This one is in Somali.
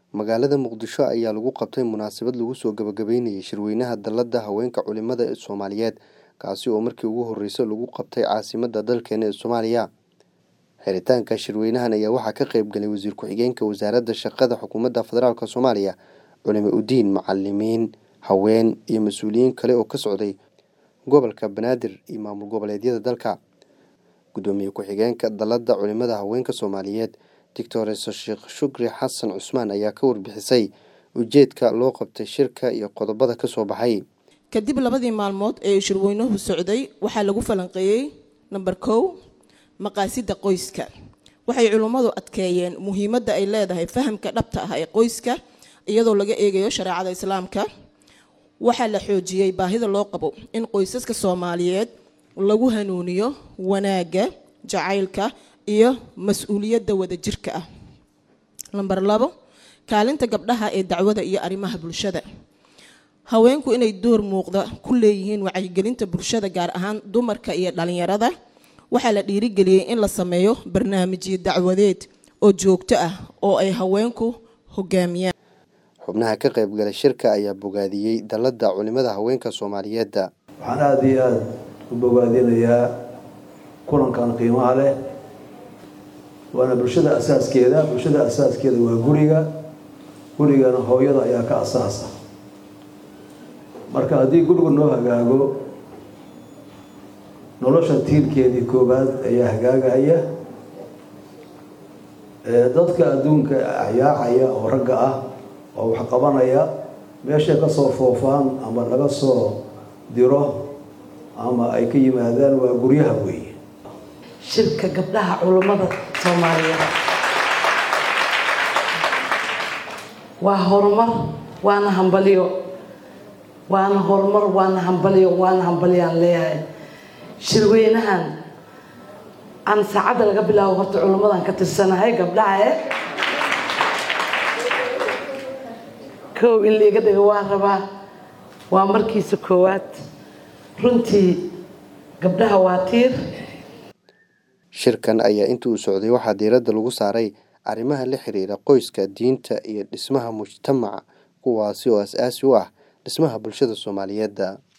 magaalada muqdisho ayaa lagu qabtay munaasabad lagu soo gabagabeynayay shirweynaha dalladda haweenka culimada ee soomaaliyeed kaasi oo markii ugu horreysay lagu qabtay caasimadda dalkeena ee soomaaliya xiritaanka shirweynahan ayaa waxaa ka qayb galay wasiir ku-xigeenka wasaaradda shaqada xukuumadda federaalk soomaaliya culimo udiin macalimiin haween iyo mas-uuliyiin kale oo ka socday gobolka banaadir iyo maamul goboleedyada dalka gudoomiye ku-xigeenka dalladda culimada haweenka soomaaliyeed doctores sheekh shukri xasan cusmaan ayaa ka warbixisay ujeedka loo qabtay shirka iyo qodobada ka soo baxay kadib labadii maalmood ee shirweynuhu socday waxaa lagu falanqeeyey namber kow maqaasida qoyska waxay culummadu adkeeyeen muhiimadda ay leedahay fahamka dhabta ah ee qoyska iyadoo laga eegayo shareecada islaamka waxaa la xoojiyey baahida loo qabo in qoysaska soomaaliyeed lagu hanuuniyo wanaagga jacaylka iyo mas-uuliyadda wadajirka ah lamber labo kaalinta gabdhaha ee dacwada iyo arrimaha bulshada haweenku inay door muuqda ku leeyihiin wacyigelinta bulshada gaar ahaan dumarka iyo dhalinyarada waxaa la dhiirigeliyey in la sameeyo barnaamijyo dacwadeed oo joogto ah oo ay haweenku hogaamiyaan xubnaha ka qaybgalay shirka ayaa bogaadiyey dalladda culimada haweenka soomaaliyeedda waxaan aada iyo aada u bogaadinayaa kulankan qiimaha leh waana bulshada asaaskeeda bulshada asaaskeeda waa guriga gurigana hooyada ayaa ka asaasa marka haddii gurigu noo hagaago nolosha tiirkeedii koowaad ayaa hagaagaya dadka adduunka axyaacaya oo ragga ah oo wax qabanaya meeshay kasoo foofaan ama laga soo diro ama ay ka yimaadaan waa guryaha weeye shirka gabdhaha culummada soomaaliyeed waa horumar waana hambalyo waana horumar waana hambalyo waana hambalyaan leeyahay shirweynahan aan saacadda laga bilaabo horta culummadan ka tirsanahay gabdhaha e kow in laiga dhigo waa rabaa waa markiisa koowaad runtii gabdhaha waa tiir shirkan ayaa inta uu socday waxaa diiradda lagu saaray arrimaha la xiriira qoyska diinta iyo dhismaha mujtamaca kuwaasi oo as-aasi u ah dhismaha bulshada soomaaliyeedda